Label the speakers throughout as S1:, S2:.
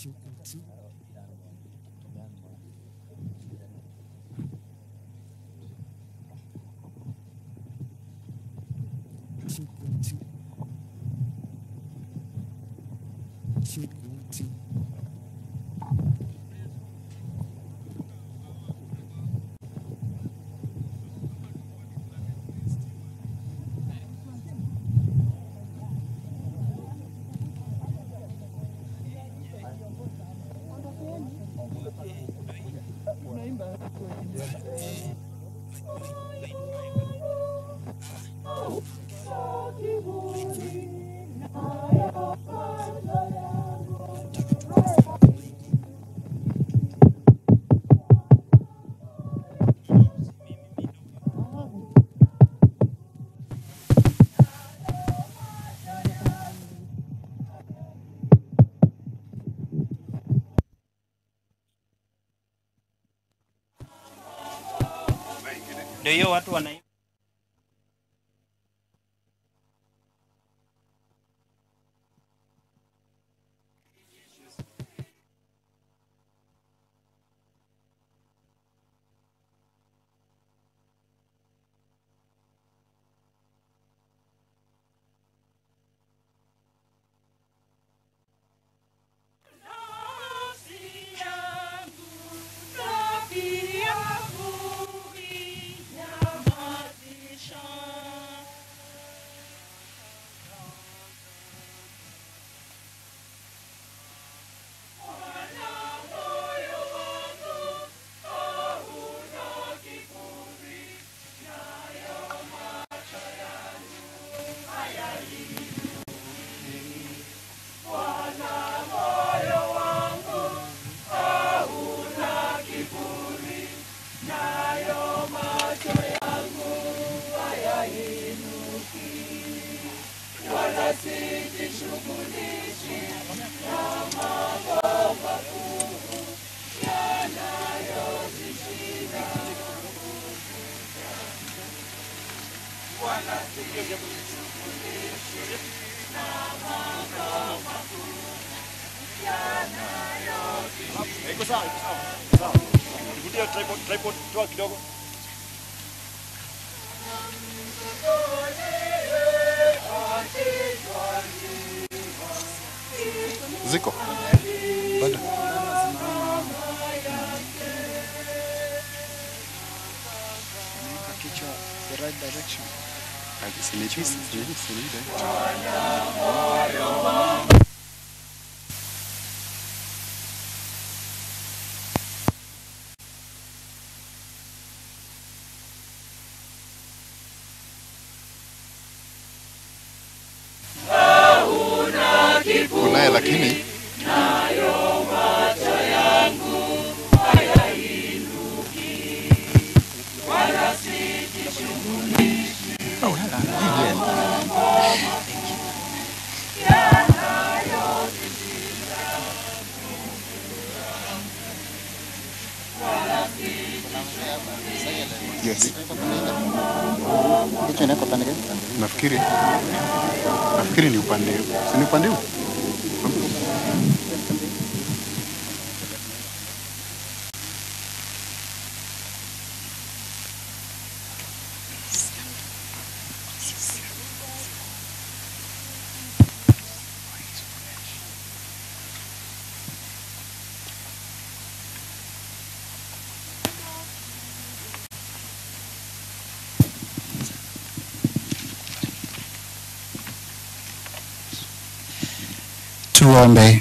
S1: Ndio hiyo watu wana
S2: Iko sawa, iko sawa. Sawa. Rudia tripod, tripod toa kidogo.
S3: Ziko bado
S4: kichwa the right direction.
S3: Sinipi- sinipi- sinipi. kunaye lakini Yes.
S4: Kichwa inako pande gani?
S3: Nafikiri nafikiri ni upande huu. Si ni upande huu?
S4: Tuombe.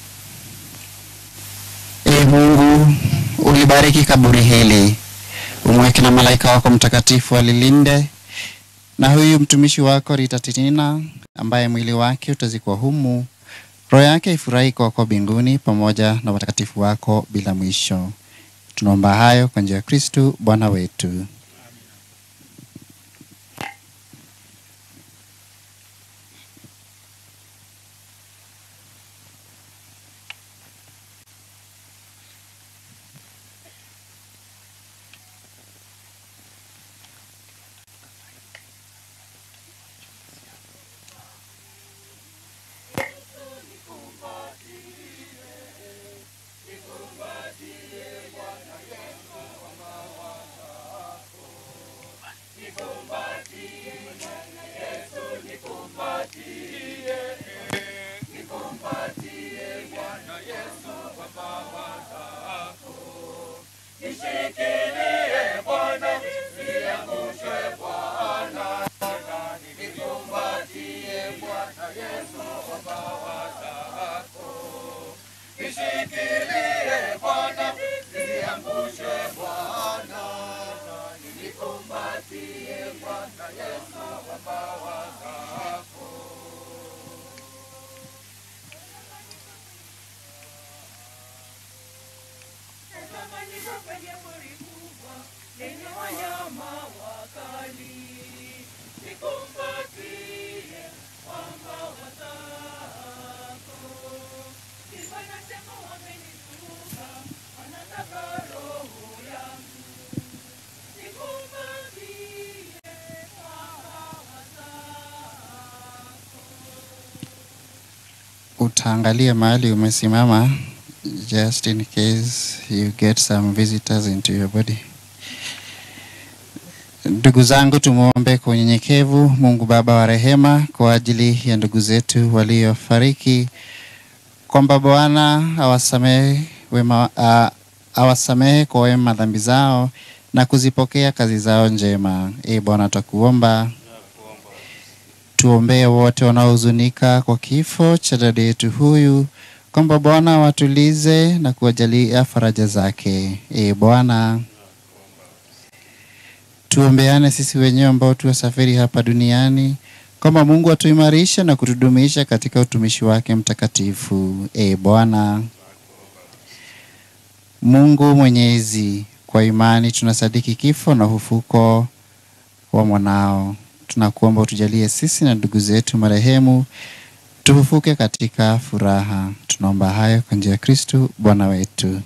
S4: Ee Mungu, ulibariki kaburi hili, umweke na malaika wako mtakatifu alilinde, na huyu mtumishi wako Ritatinina ambaye mwili wake utazikwa humu, roho yake ifurahi kwako mbinguni pamoja na watakatifu wako bila mwisho. Tunaomba hayo kwa njia ya Kristu Bwana wetu. utaangalia mahali umesimama just in case you get some visitors into your body. Ndugu zangu, tumwombe kwa unyenyekevu Mungu Baba wa rehema kwa ajili ya ndugu zetu waliofariki, kwamba Bwana awasamehe wema, a, awasamehe kwa wema dhambi zao na kuzipokea kazi zao njema. E Bwana, tutakuomba tuombee wote wanaohuzunika kwa kifo cha dada yetu huyu, kwamba Bwana watulize na kuwajalia faraja zake. E Bwana, tuombeane sisi wenyewe ambao tuwasafiri hapa duniani, kwamba Mungu atuimarishe na kutudumisha katika utumishi wake mtakatifu. E Bwana Mungu Mwenyezi, kwa imani tunasadiki kifo na ufufuko wa mwanao tunakuomba utujalie sisi na ndugu zetu marehemu tufufuke katika furaha. Tunaomba hayo kwa njia ya Kristu Bwana wetu.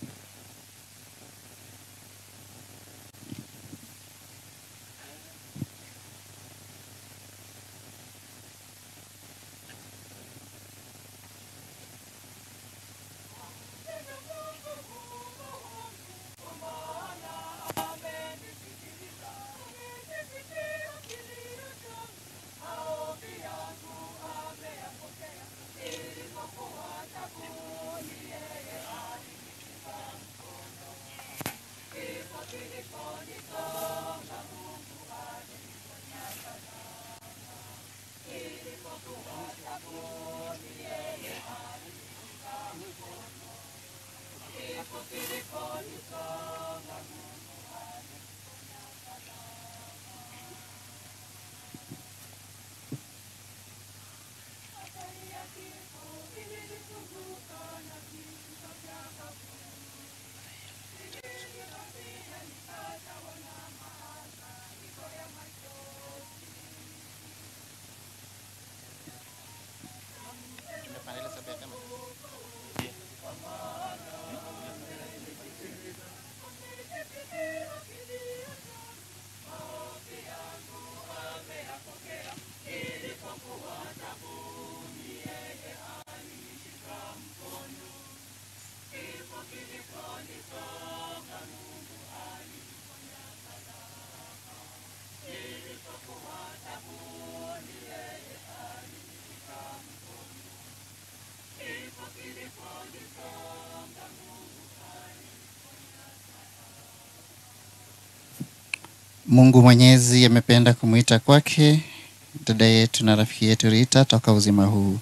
S4: Mungu Mwenyezi amependa kumwita kwake dada yetu na rafiki yetu Rita toka uzima huu.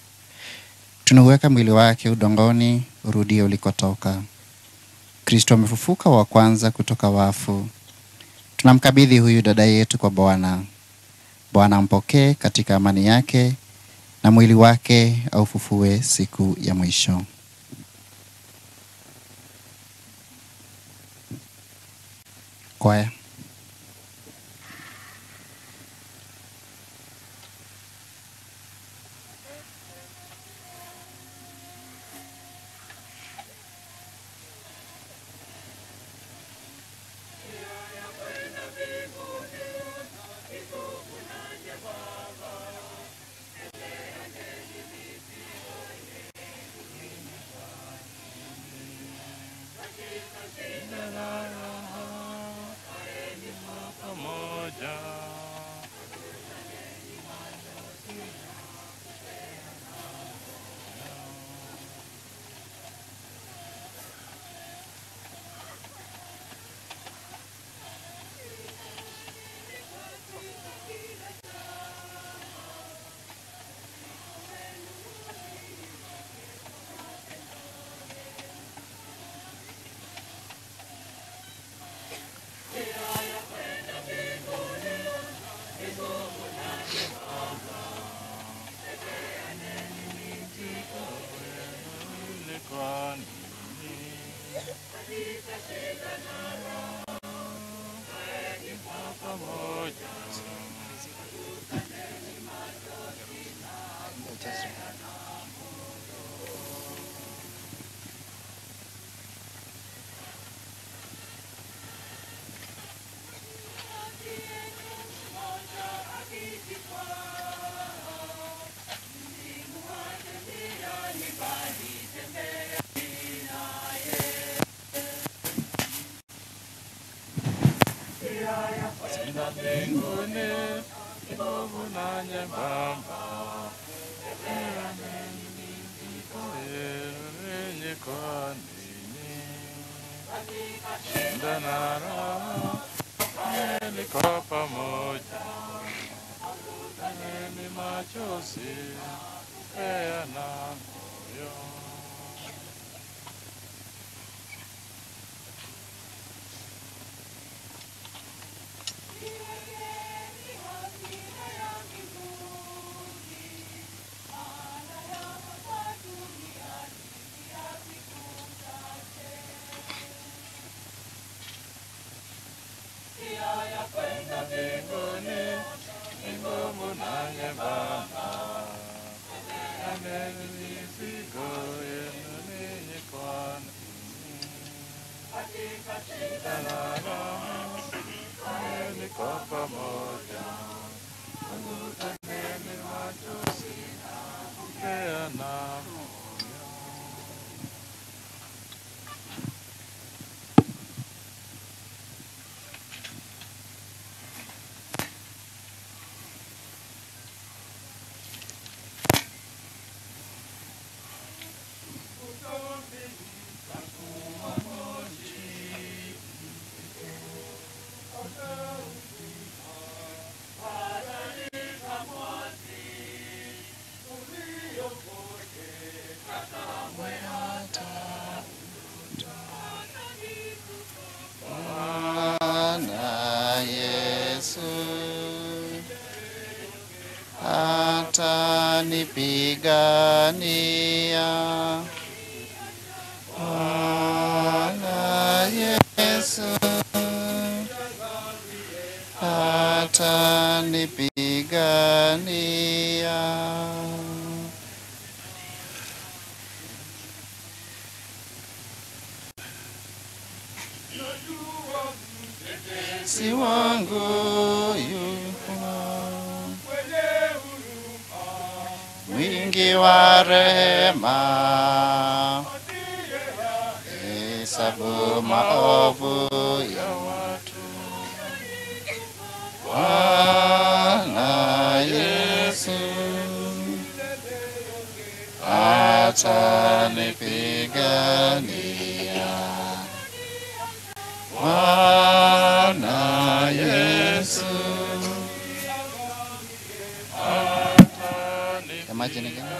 S4: Tunauweka mwili wake udongoni, urudie ulikotoka. Kristo amefufuka wa kwanza kutoka wafu. Tunamkabidhi huyu dada yetu kwa Bwana. Bwana ampokee katika amani yake na mwili wake aufufue siku ya mwisho. Kwaya.
S5: kwa nini? Pamoja sina mbinguni nguvu na nyembamba yenye kwa nini shinda na raha niko pamoja ni machozi peana moyo kwenda mbinguni ni ngumu na nyembamba, nami mizigo yenu ninyi kwa nini? Shida na raha, nami niko pamoja, angukeni machozi, peana moyo.
S4: Bwana Yesu atanipigania. Bwana Yesu atanipigania. si wangu yuko mwingi wa rehema, hesabu maovu ya watu. Bwana Yesu atanipigania. Bwana Yesu Semaje nyingine?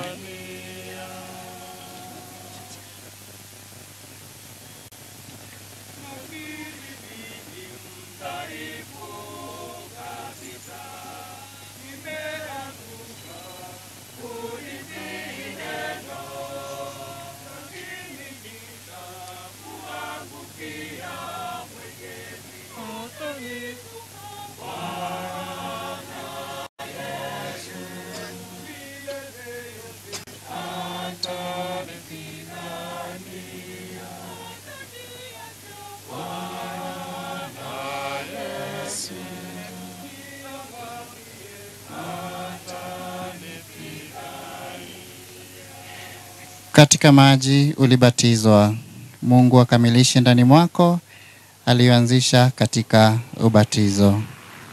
S4: Katika maji ulibatizwa, Mungu akamilishe ndani mwako aliyoanzisha katika ubatizo.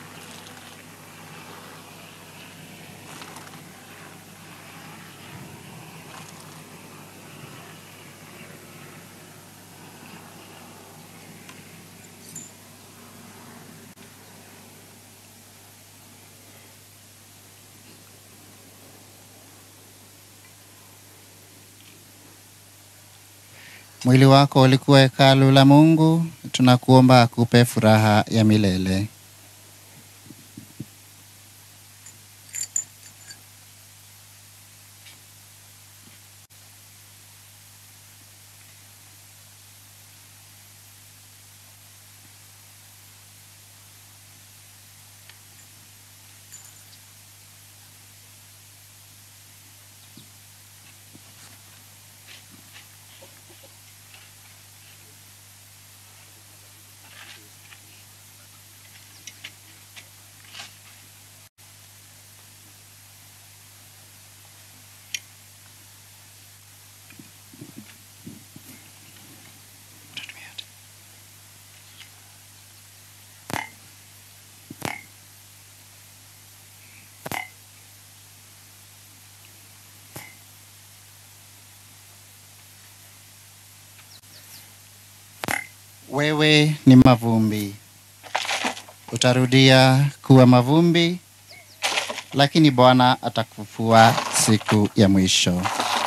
S4: Mwili wako ulikuwa hekalu la Mungu, tunakuomba akupe furaha ya milele. wewe ni mavumbi, utarudia kuwa mavumbi, lakini Bwana atakufufua siku ya mwisho.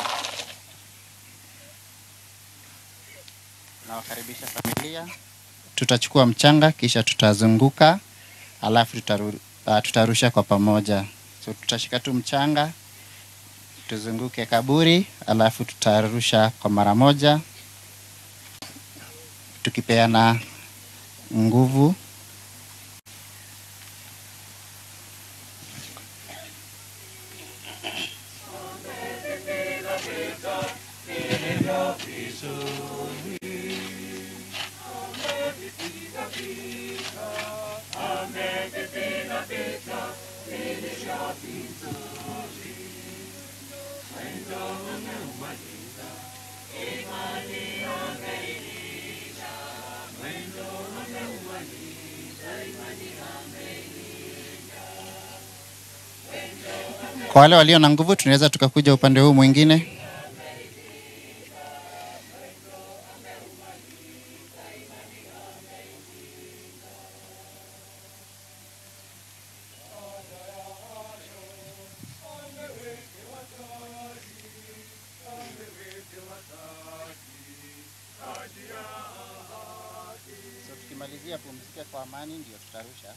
S4: Nawakaribisha familia, tutachukua mchanga kisha tutazunguka, alafu tutaru, uh, tutarusha kwa pamoja. So tutashika tu mchanga tuzunguke kaburi, alafu tutarusha kwa mara moja, tukipeana nguvu. Kwa wale walio na nguvu, tunaweza tukakuja upande huu mwingine. So tukimalizia pumzike kwa amani, ndio tutarusha.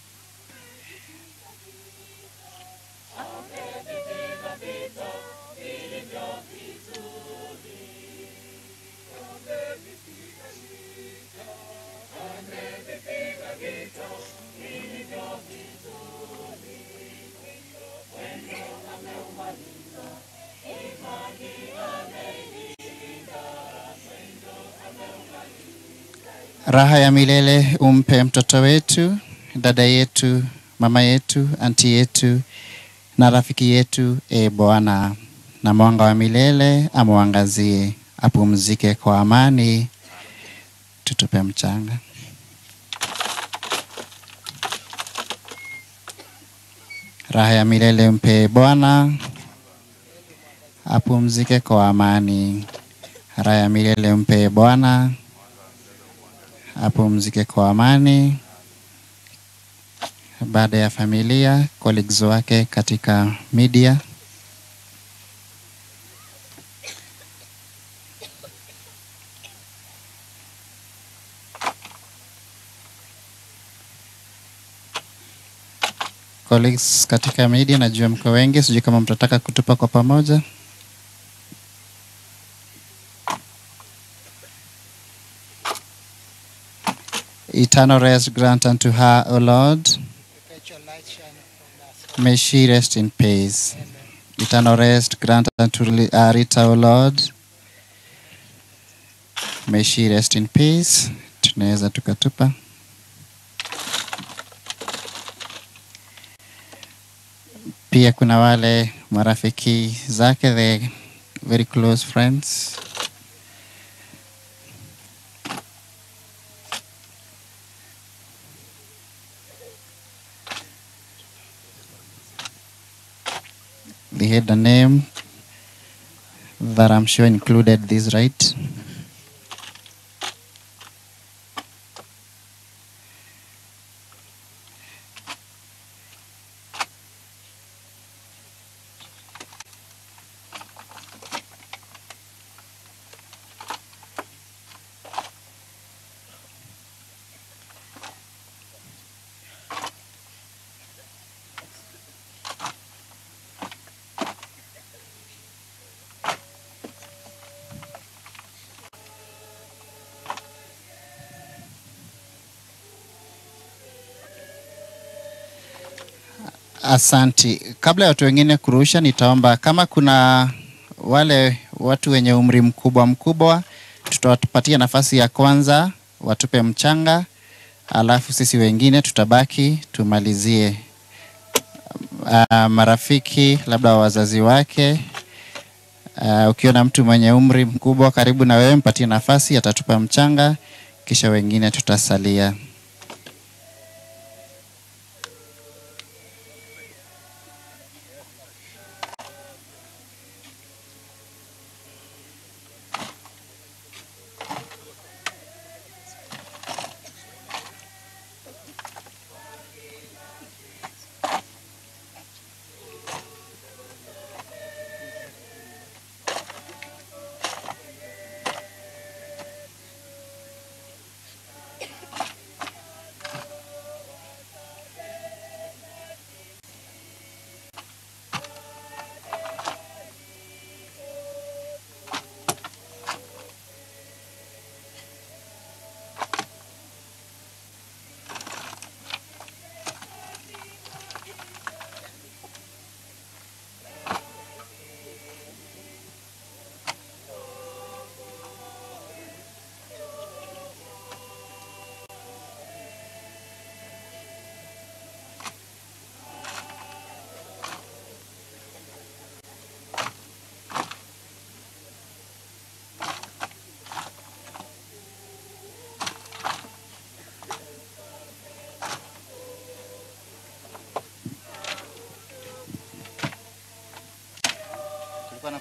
S4: Raha ya milele umpe mtoto wetu, dada yetu, mama yetu, anti yetu na rafiki yetu, e Bwana, na mwanga wa milele amwangazie, apumzike kwa amani. Tutupe mchanga. Raha ya milele mpe Bwana, apumzike kwa amani. Raha ya milele mpe Bwana, apumzike kwa amani. Baada ya familia, colleagues wake katika media, colleagues katika media, najua mko wengi, sijui kama mtataka kutupa kwa pamoja. Eternal rest grant unto her, O Lord. May she rest in peace. Eternal rest grant unto uh, Rita, O Lord. May she rest in peace. Tunaweza tukatupa. Pia kuna wale marafiki zake, the very close friends. They had a name that I'm sure included this, right? Asanti. Kabla ya watu wengine kurusha, nitaomba kama kuna wale watu wenye umri mkubwa mkubwa, tutawapatia nafasi ya kwanza watupe mchanga, alafu sisi wengine tutabaki tumalizie. Uh, marafiki labda wazazi wake. Uh, ukiona mtu mwenye umri mkubwa karibu na wewe, mpatie nafasi, atatupa mchanga, kisha wengine tutasalia.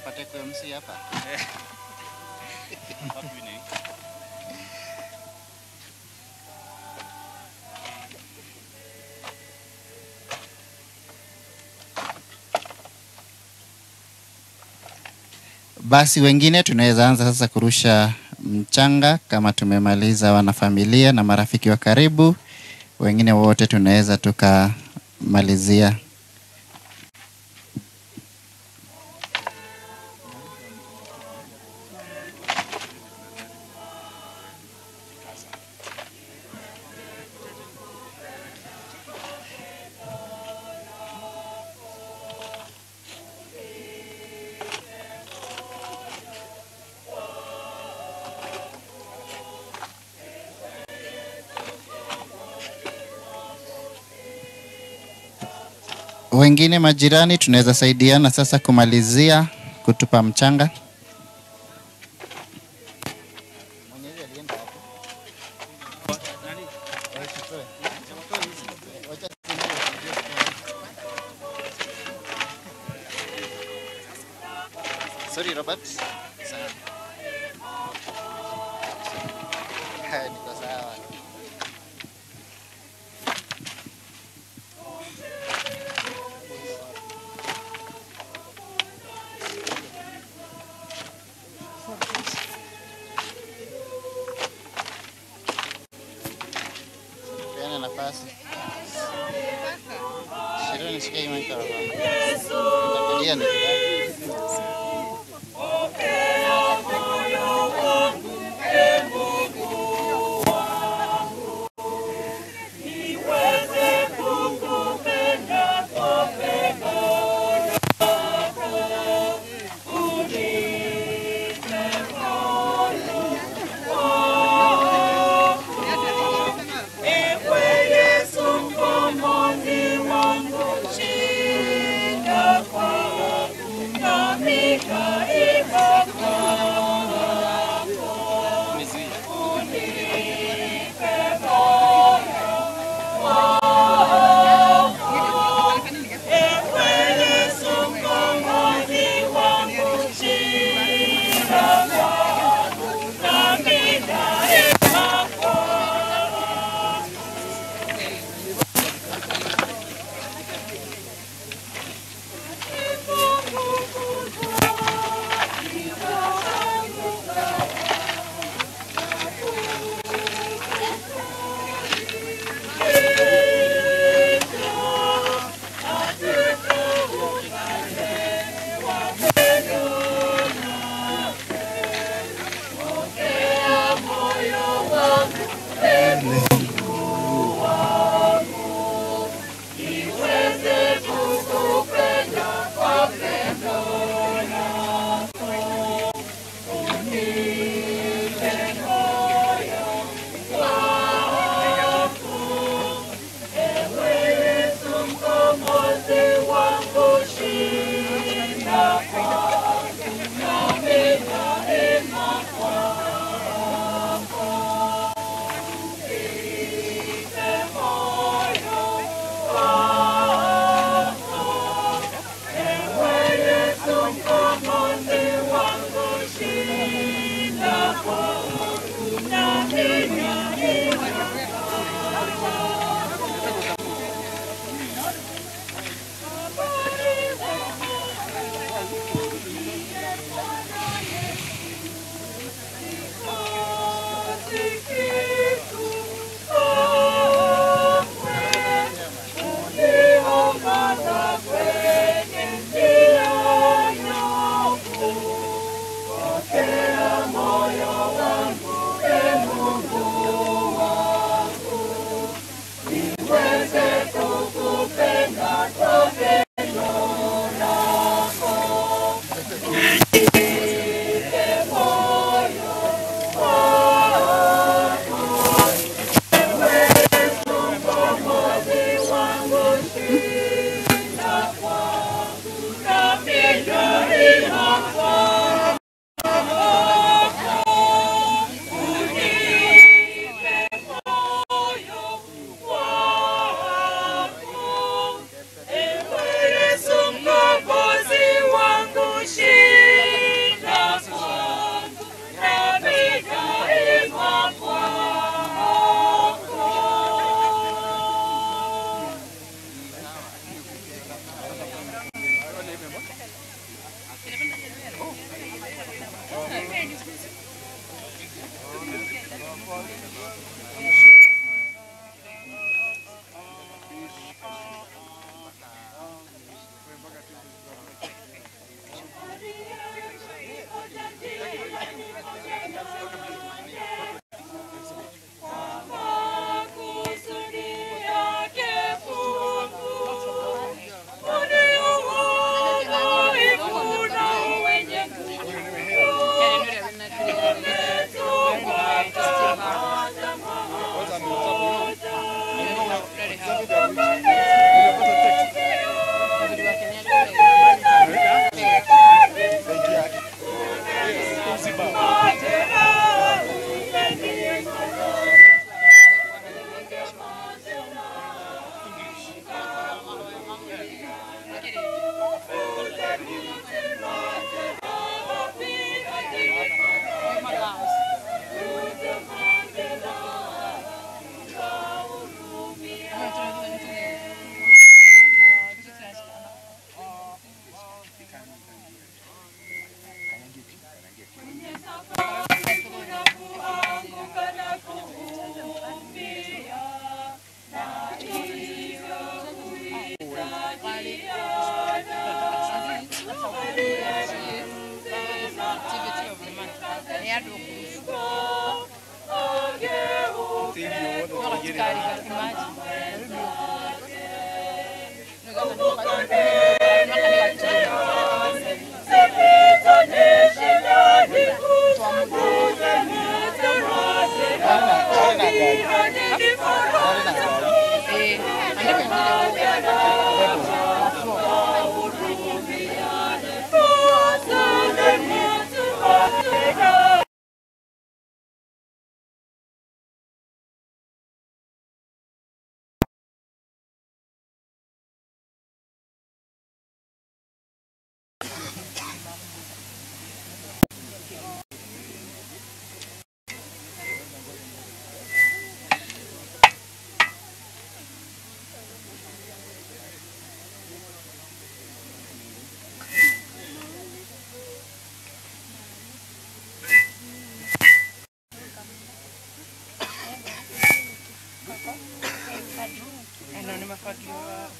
S4: Unapata kwa MC hapa.
S1: Wapi ni?
S4: Basi wengine tunaweza anza sasa kurusha mchanga kama tumemaliza wanafamilia na marafiki wa karibu. Wengine wote tunaweza tukamalizia. Wengine majirani tunaweza saidiana sasa kumalizia kutupa mchanga. Sorry Robert. Sawa. Niko sawa. Peana nafasi. Shiro nisikie hii microphone. Nitakulia nikitaka.
S6: kari kakimaji Eh, andiko ingine. Ano ni mafagio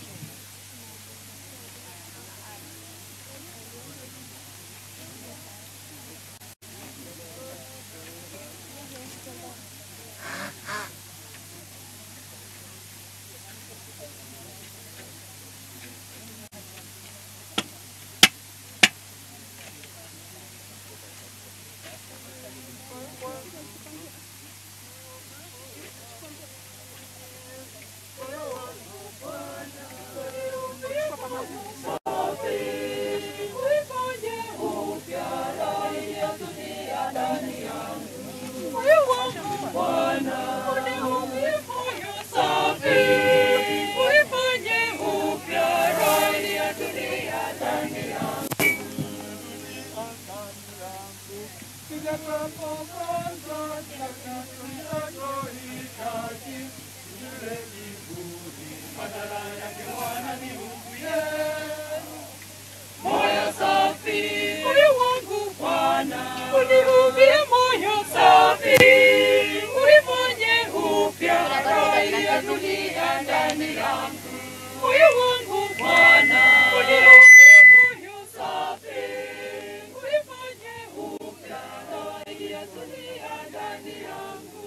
S7: Uniumbie moyo safi, unifanye upya roho ya dunia ndani yangu. Moyo wangu Bwana, uniumbie moyo safi, unifanye upya roho ya dunia ndani yangu.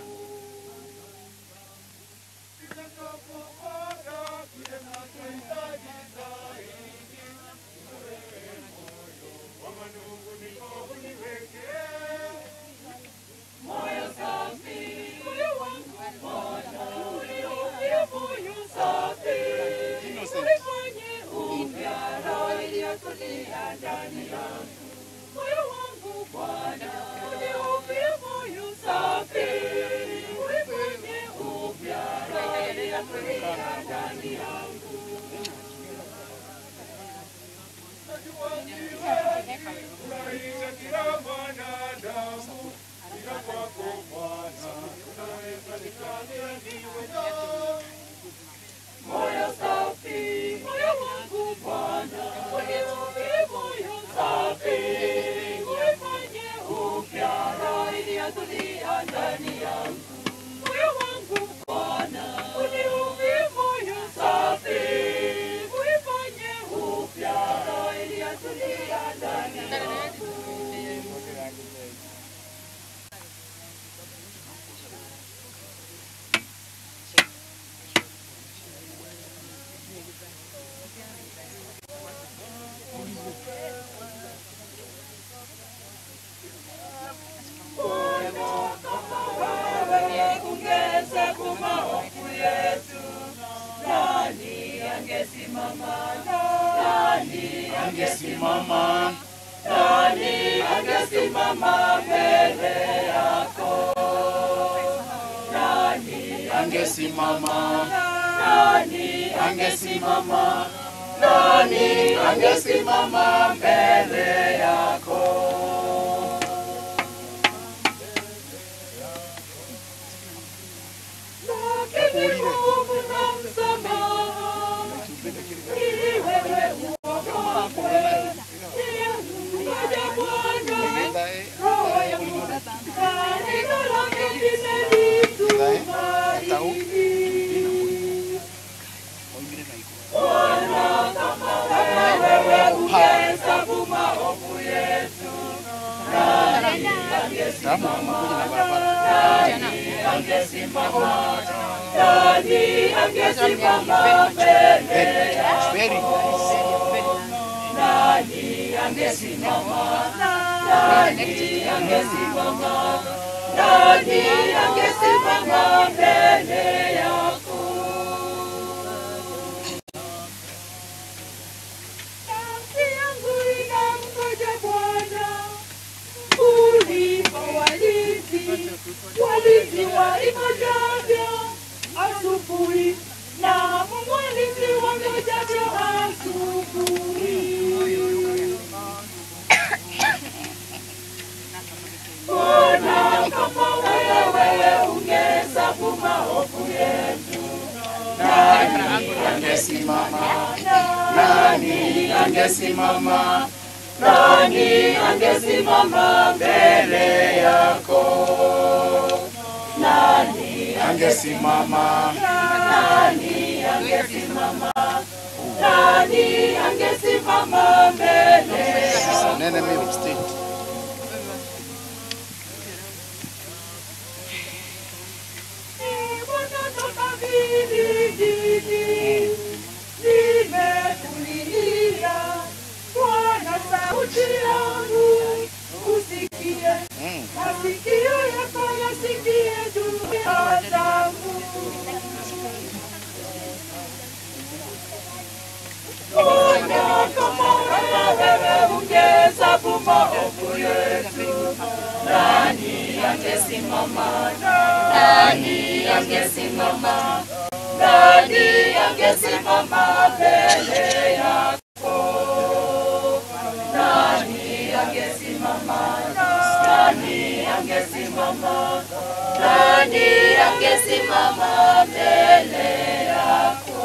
S7: Moyo safi, moyo wangu Bwana, uniumbie moyo safi, unifanye upya roho iliyotulia ndani yangu. Moyo wangu Bwana, uniumbie moyo safi, unifanye upya roho iliyotulia ndani yangu. Moyo safi, moyo wangu Bwana, uniumbie moyo safi, unifanye upya roho iliyotulia ndani yangu. Moyo wangu Bwana, uniumbie moyo safi, unifanye upya roho iliyotulia ndani yangu. Ungehesabu maovu yetu, nani angesimama? Nani angesimama? Nani angesimama mbele yako? Nani
S3: angesimama
S7: nani
S3: angesimama
S7: nani
S3: angesimama mbele yako
S7: lakini Mungu na msamaha ili wewe uokoke. Ngoja Bwana, roho yangu kanisa lake limenitumaini. Bwana, kama wewe ungehesabu maovu yetu, nani angesimama? Nani angesimama? nani angesimama mbele
S3: Very
S7: nani angesimama nani angesimama nani angesimama mbele yako nafsi yangu inamngoja Bwana kuliko walinzi walinzi waingojavyo asubuhi na mwalinzi wangojavyo asubuhi Bwana kama wewe ungehesabu maovu yetu nani angesimama nani angesimama nani angesimama mbele yako nani
S3: angesimama
S7: nani angesimama nani angesimama mbele
S3: Sasa nene mi upstate.
S7: nimekulilia Bwana sauti yangu usikie
S3: Mm.
S7: masikio yako yasikie juu ya zangu Bwana kama wewe ungehesabu maovu yetu nani angesimama nani angesimama nani angesimama mbele yako nani angesimama nani angesimama nani angesimama mbele yako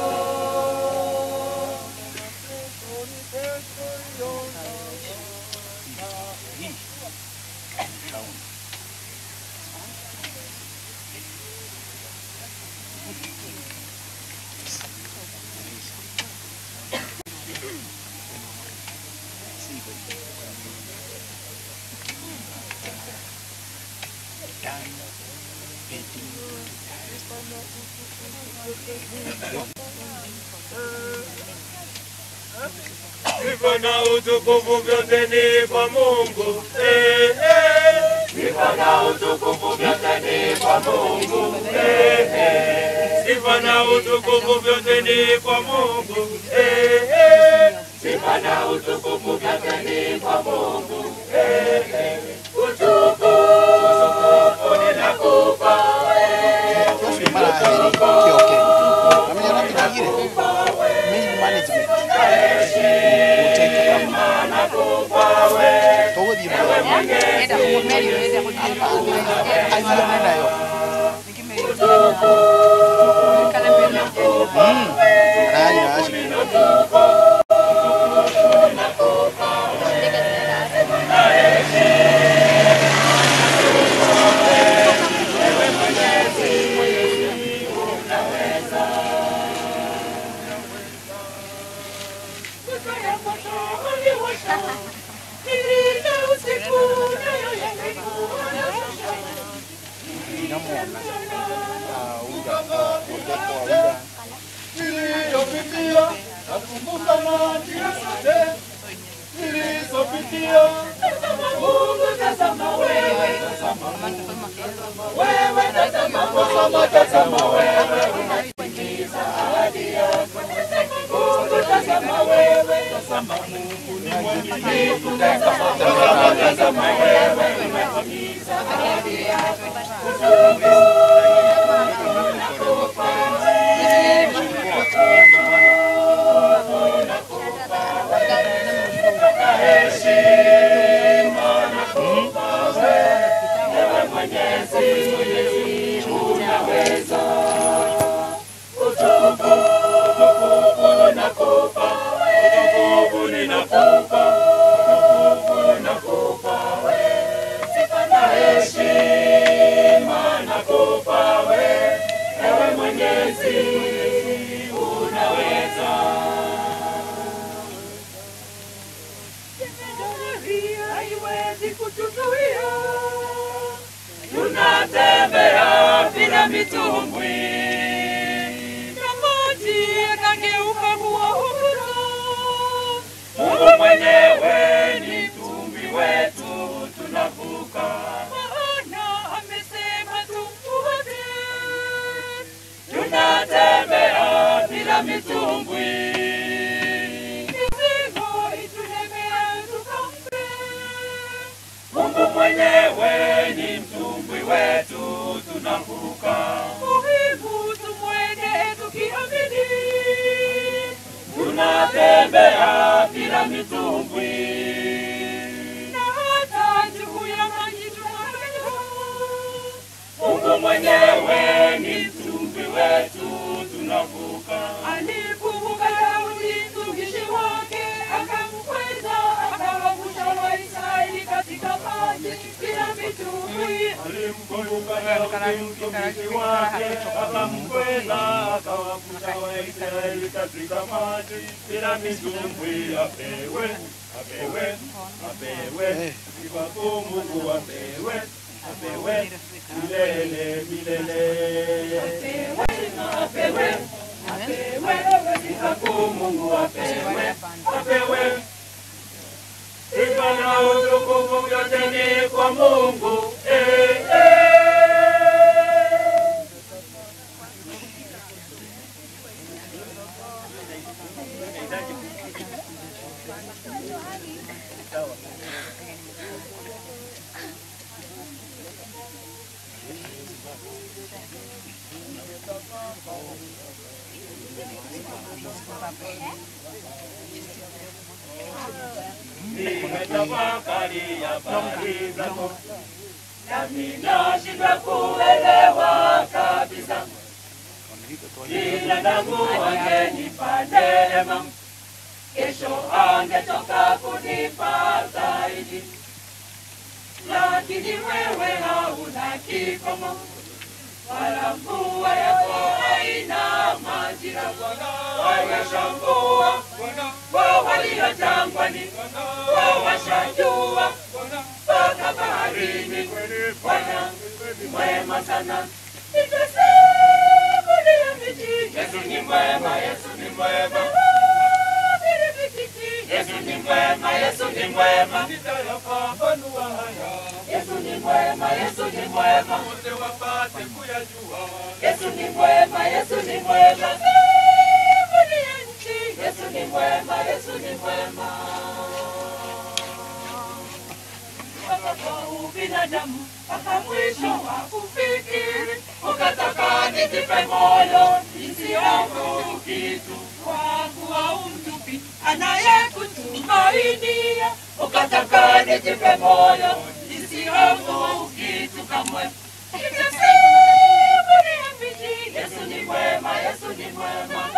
S5: Sifa na utukufu vyote ni kwa Mungu. Eh, eh. Sifa na utukufu vyote ni kwa Mungu. Eh, eh. Sifa na utukufu vyote ni kwa Mungu. Eh, eh. Sifa na utukufu vyote ni kwa Mungu. Eh, eh. Utukufu ninakupa
S3: Yofu mara heri. Okay, okay. Namenya na kingine. Main management. Uteke kama. Togo di mara.
S6: Enda kumeli, enda kumeli.
S3: Ayo nenda yo.
S6: Kala mbele.
S3: Mm. Raya ashi. Inamuona. Ah, unga. ah, Udeko wa unga.
S5: niliyopitia nakumbuka na njia zote nilizopitia.
S7: Mungu tazama wewe
S5: Wewe tazama, tazama, tazama wewe unatimiza ahadi yako. Mungu tazama wewe, tazama Mungu ni mwaminifu. Tazama, tazama, tazama wewe unatimiza ahadi yako. Utukufu ninakupa, utukufu ninakupa wewe. Sifa na heshima nakupa wewe. Ewe Mwenyezi, unaweza.
S7: haiwezi kutuzuia
S5: Tunatembea bila mitumbwi mwenyewe ni mtumbwi wetu, tunavuka.
S7: Maana amesema tumfuate.
S5: Tunatembea bila mitumbwi,
S7: Mizigo itulemea tukampe.
S5: Mungu mwenyewe ni mtumbwi wetu, tunavuka.
S7: Muhimu tumwende tukiamini.
S5: Tunatembea bila mitumbwi,
S7: Na hata juu ya maji tunapita.
S5: Mungu mwenyewe ni mtumbwi wetu, tunavuka.
S7: Alikumbuka Daudi mtumishi wake, akamkweza akawavusha Waisraeli katika maji bila mitumbwi.
S5: Alimkumbuka Daudi mtumishi wake, akamkweza akawavusha Waisraeli katika maji bila mitumbwi. Apewe, apewe, apewe, sifa kwa Mungu apewe, apewe milele milele. Apewe, apewe, sifa kwa Mungu apewe, apewe sifa na utukufu vyote ni kwa Mungu. Eh, eh. Nimetafakari habari zako, nami nashindwa kuelewa kabisa. Binadamu angenipa neema, kesho angetoka kunipa zaidi, lakini wewe hauna kikomo, wala mvua yako haina majira. Wawesha mvua kwa walio jangwani, wawasha jua mpaka baharini. Bwana ni mwema sana, nitasimulia miji. Yesu ni mwema, Yesu ni mwema. Yesu ni mwema, Yesu ni mwema. Nitayapambanua haya. Yesu ni mwema, Yesu ni mwema. Wote wapate kuyajua. Yesu ni mwema, Yesu ni mwema. Simulia nchi. Yesu ni mwema, Yesu ni mwema. Mpaka kwa ubinadamu, mpaka mwisho wa kufikiri, ukataka nijipe moyo nisihofu kitu, kwa kuwa umtupi anayekutumainia, ukataka nijipe moyo nisihofu kitu kamwe. Nitasimulia bidii, Yesu ni mwema, Yesu ni mwema.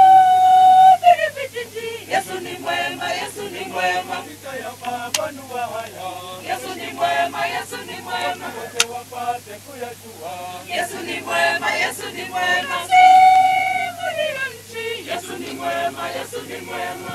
S5: Yesu ni mwema, Yesu ni mwema. Nitayapambanua haya. Yesu ni mwema, Yesu ni mwema. Wote wapate kuyajua. Yesu ni mwema, Yesu ni mwema. Simulia nchi. Yesu ni mwema, Yesu ni mwema.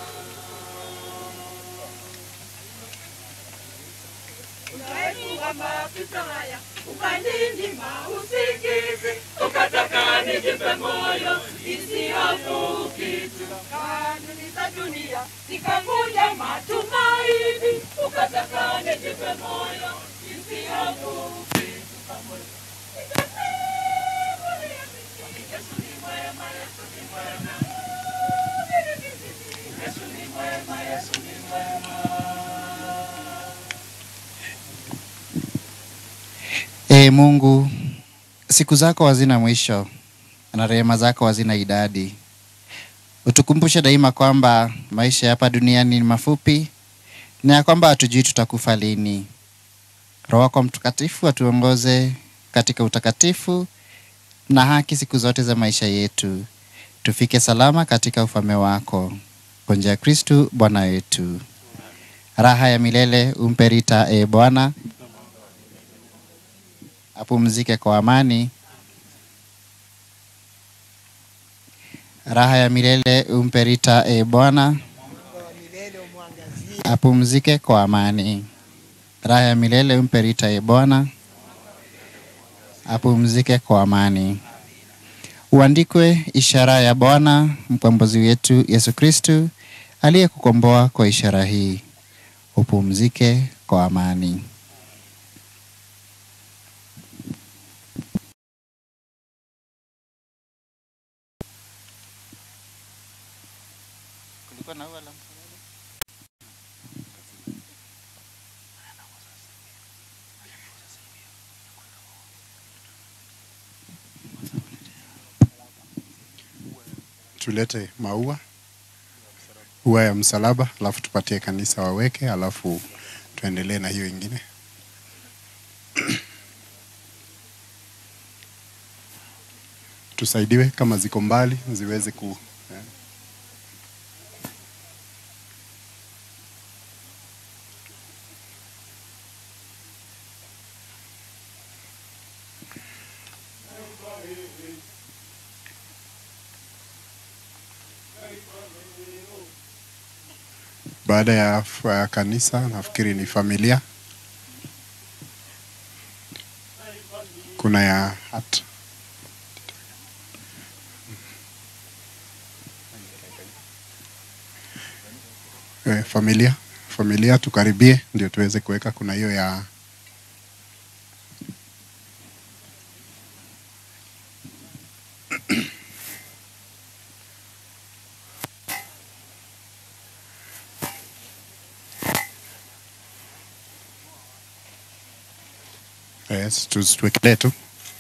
S5: Unaepuka mapito haya, ukaninyima usingizi, ukataka nijipe moyo nisihofu kitu. Kanuni za dunia zikakuja matumaini, ukataka nijipe moyo nisihofu kitu kamwe. Nitasimulia bidii, Yesu ni mwema, Yesu ni mwema. Yesu ni mwema, Yesu ni mwema.
S4: Ee Mungu, siku zako hazina mwisho na rehema zako hazina idadi. Utukumbushe daima kwamba maisha ya hapa duniani ni mafupi na ya kwamba hatujui tutakufa lini. Roho wako Mtakatifu atuongoze katika utakatifu na haki siku zote za maisha yetu, tufike salama katika ufalme wako. Kwa njia ya Kristu Bwana wetu. Raha ya milele umpe Rita, e Bwana, apumzike kwa amani. Raha ya milele umpe Rita, e Bwana, apumzike kwa amani. Raha ya milele umpe Rita, e Bwana, apumzike kwa amani. Uandikwe ishara ya Bwana mkombozi wetu Yesu Kristu aliyekukomboa kwa ishara hii. Upumzike kwa amani.
S3: tulete maua ua ya msalaba, alafu tupatie kanisa waweke, alafu tuendelee na hiyo ingine. Tusaidiwe kama ziko mbali ziweze ku eh. Baada ya f- ya kanisa nafikiri ni familia. Kuna ya hat eh, familia familia tukaribie, ndio tuweze kuweka. Kuna hiyo ya yes, tu- tuwekelee tu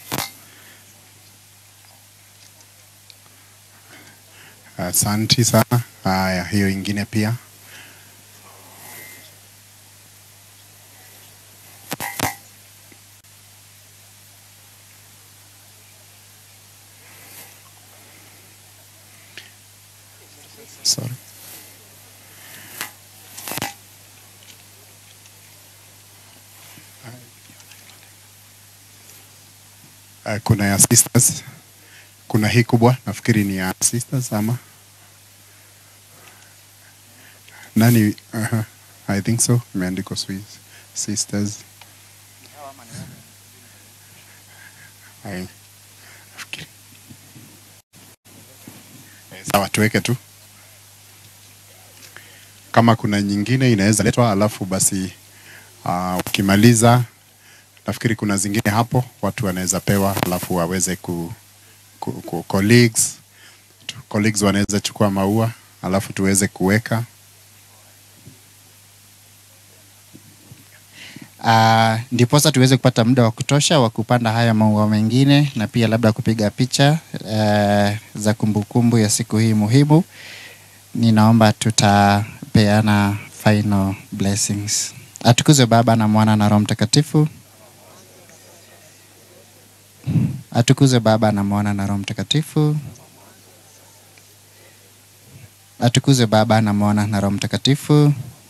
S3: Asanti sana. Haya, hiyo ingine pia. Sorry. Uh, kuna ya sisters, kuna hii kubwa nafikiri ni ya sisters ama nani? Uh, I think so, imeandikwa Swiss sisters. Hai. Nafikiri. Eh, Sawa, tuweke tu kama kuna nyingine inaweza letwa, alafu basi uh, ukimaliza nafikiri kuna zingine hapo watu wanaweza pewa, alafu waweze ku, ku, ku colleagues tu- colleagues wanaweza chukua maua alafu tuweze kuweka
S4: Uh, ndiposa tuweze kupata muda wa kutosha wa kupanda haya maua mengine na pia labda kupiga picha uh, za kumbukumbu ya siku hii muhimu. Ninaomba tutapeana final blessings. Atukuzwe Baba na Mwana na Roho Mtakatifu. Atukuzwe Baba na Mwana na Roho Mtakatifu. Atukuzwe Baba na Mwana na Roho Mtakatifu.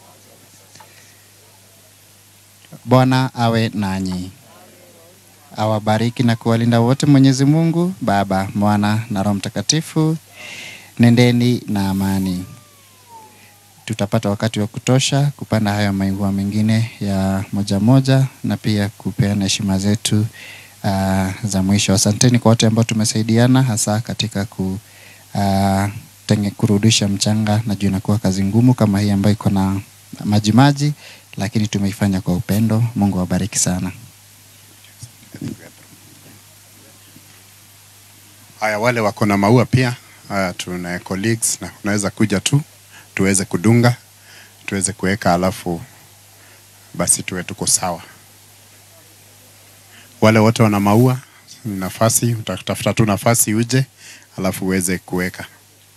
S4: Bwana awe nanyi, awabariki na kuwalinda wote Mwenyezi Mungu Baba, Mwana na Roho Mtakatifu. Nendeni na amani. Tutapata wakati wa kutosha kupanda hayo maua mengine ya moja moja na pia kupeana heshima zetu uh, za mwisho. Asanteni kwa wote ambao tumesaidiana hasa katika ku uh, tenge, kurudisha mchanga. Najua inakuwa kazi ngumu kama hii ambayo iko na majimaji, lakini tumeifanya kwa upendo. Mungu awabariki sana.
S3: haya. Wale wako na maua pia haya, tuna colleagues na unaweza kuja tu tuweze kudunga tuweze kuweka, alafu basi tuwe tuko sawa. Wale wote wana maua ni nafasi, utatafuta tu nafasi uje, alafu uweze kuweka.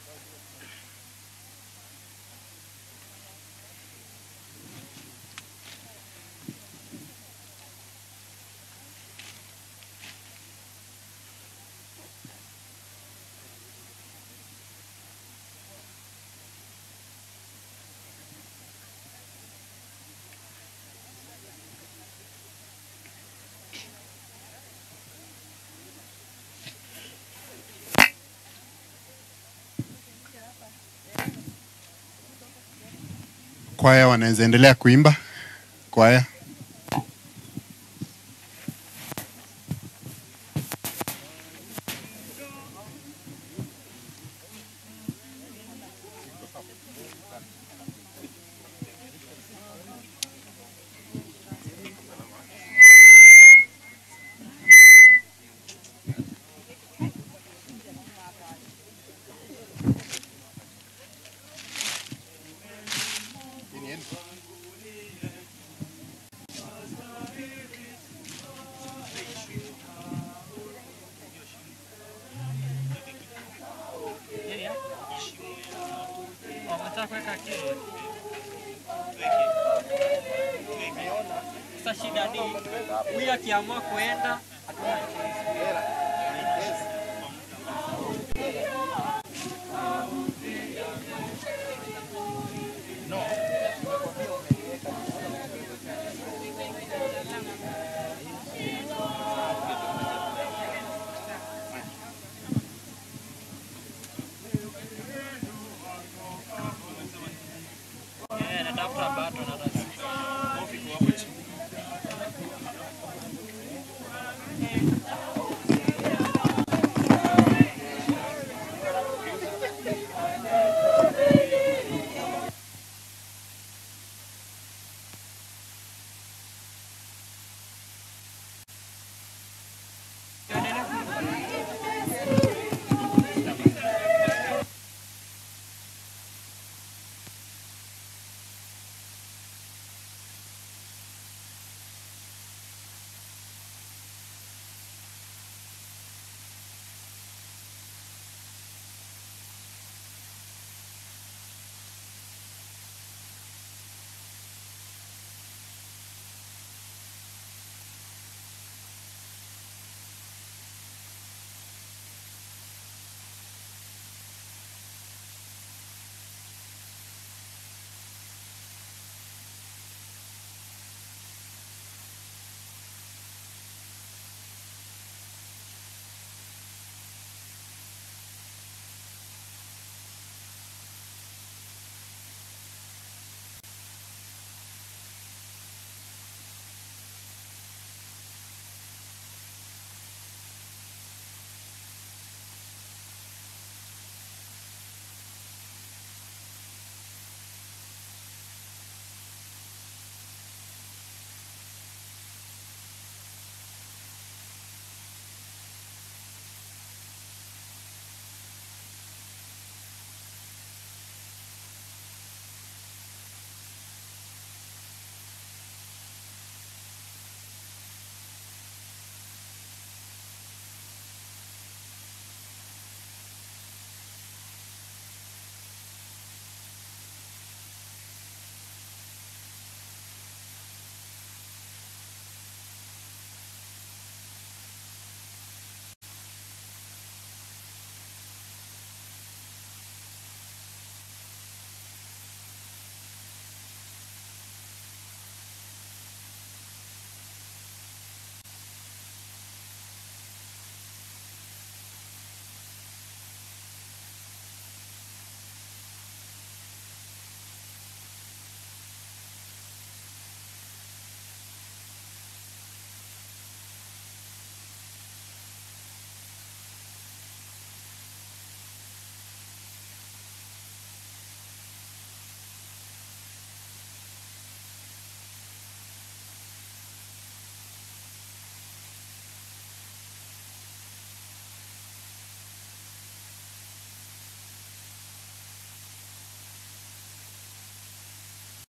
S3: Kwaya wanaweza endelea kuimba. Kwaya
S8: shida ni huyu akiamua kuenda hatuna choice.